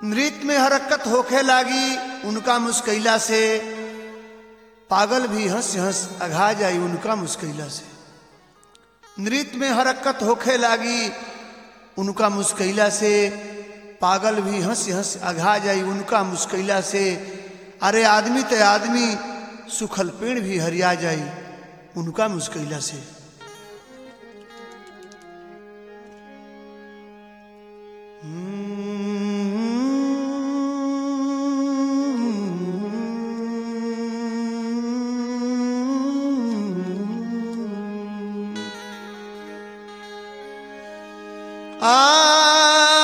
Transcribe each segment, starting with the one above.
नृत्य में हरकत होखे लागी उनका मुस्कैला से पागल भी हंस हंस अघा जाई उनका मुस्कैला से नृत्य में हरकत होखे लागी उनका मुस्कैला से पागल भी हंस हंस अघा जाई उनका मुस्कैला से अरे आदमी ते आदमी सुखल पेड़ भी हरिया जाई उनका मुस्कैला से आ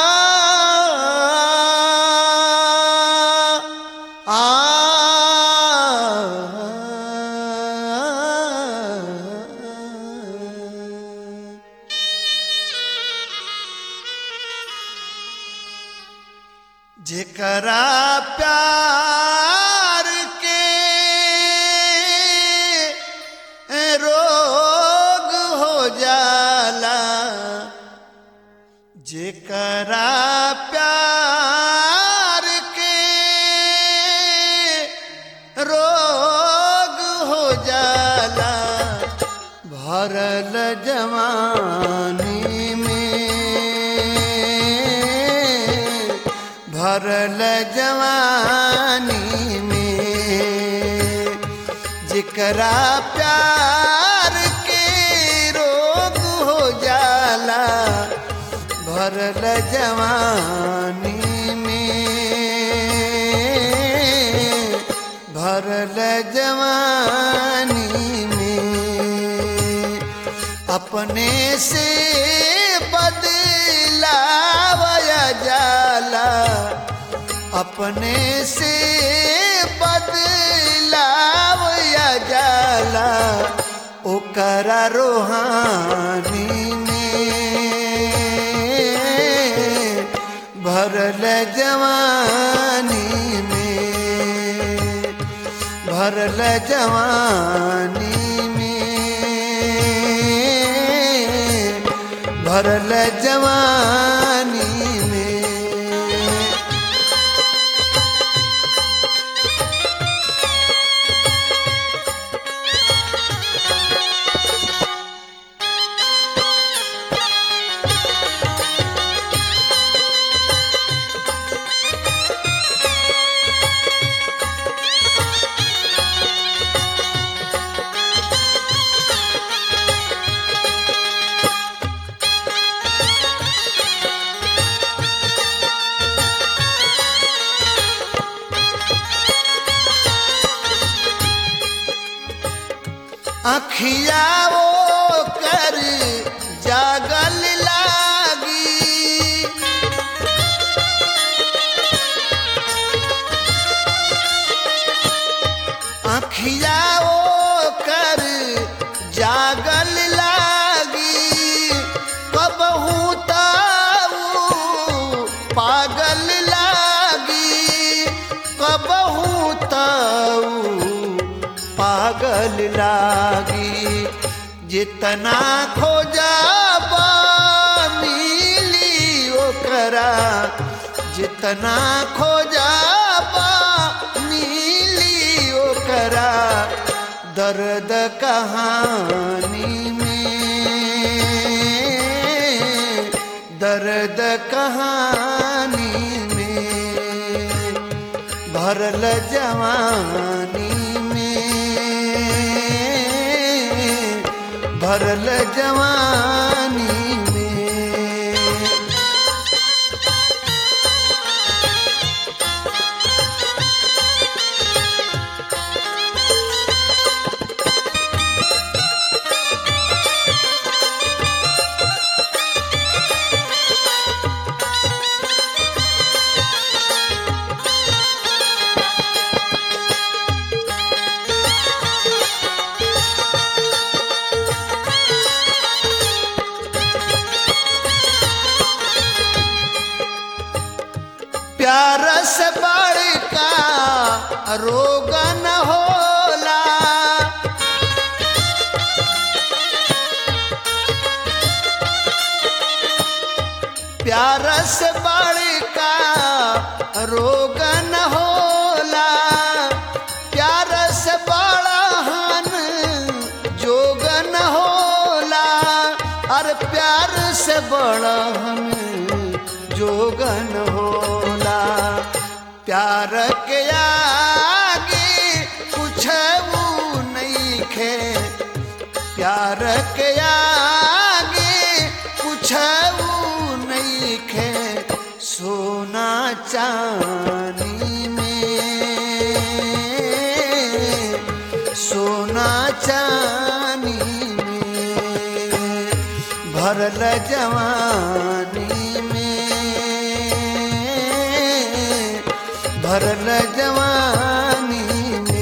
आ जेकरा प्यार के रोग हो जाला जेकरा प्यार के रोग हो जाला भरल जवानी में भरल जवानी में जेकरा प्यार के रोग हो जाला भरल जवानी में भरल जवानी में अपने से बदलावया जाला अपने से बदलावया जाला ओकरा रोहानी में भरल जवानी में भरल जवानी में भरल जवानी में अखिया वो कर जागल लागी अखिया वो कर जागल लागी कबहू ताऊ पागल लागी कबहू ताऊ पागल लागी जितना खोजा मिली ओकरा जितना खोजा मिली ओकरा दर्द कहानी में दर्द कहानी में भरल जवानी में भरल जवानी में प्यार से बड़का रोग न होला प्यार से बड़का बड़हन जोगन होला प्यार के आगे कुछ नहीं खे प्यार के आगे कुछ नहीं खे सोना चांदी में सोना चांदी में भरल जवानी में भरल जवानी में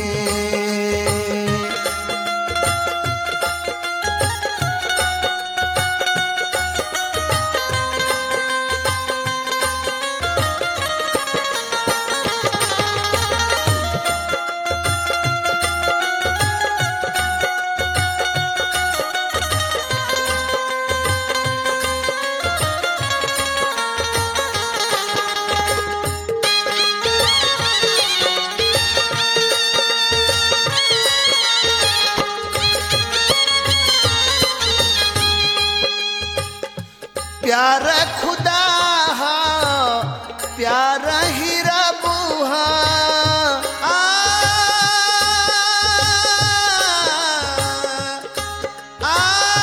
प्यार खुदा हा प्यार ही रब हा आ, आ,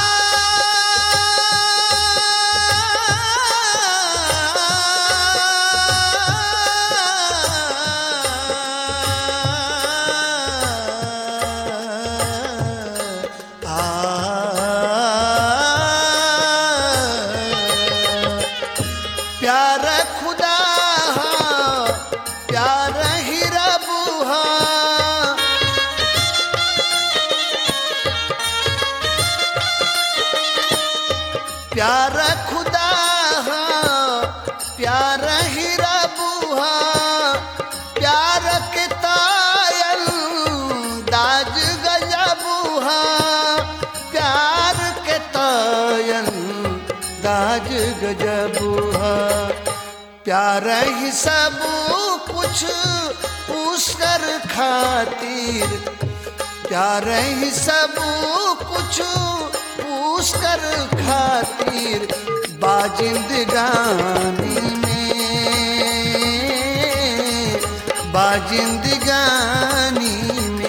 प्यार खुदा हा प्यार ही रब हा प्यार खुदा हा प्यार ही रब हा प्यार के तायल दाज गजब हा प्यार के तायल दाज गजब हा प्यार ही सब कुछ उसकर खातिर प्यार ही सब कुछ उसकर खातिर बाजिंदगानी में बाजिंदगानी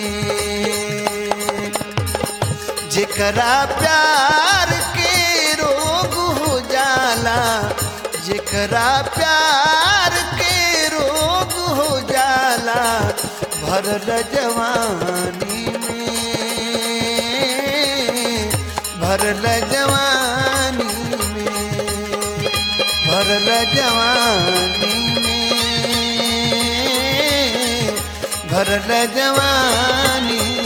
में जेकरा प्यार के रोग हो जाला जेकरा प्यार के रोग हो जाला भरल जवानी में भरल जवानी में भरल जवानी में भरल जवानी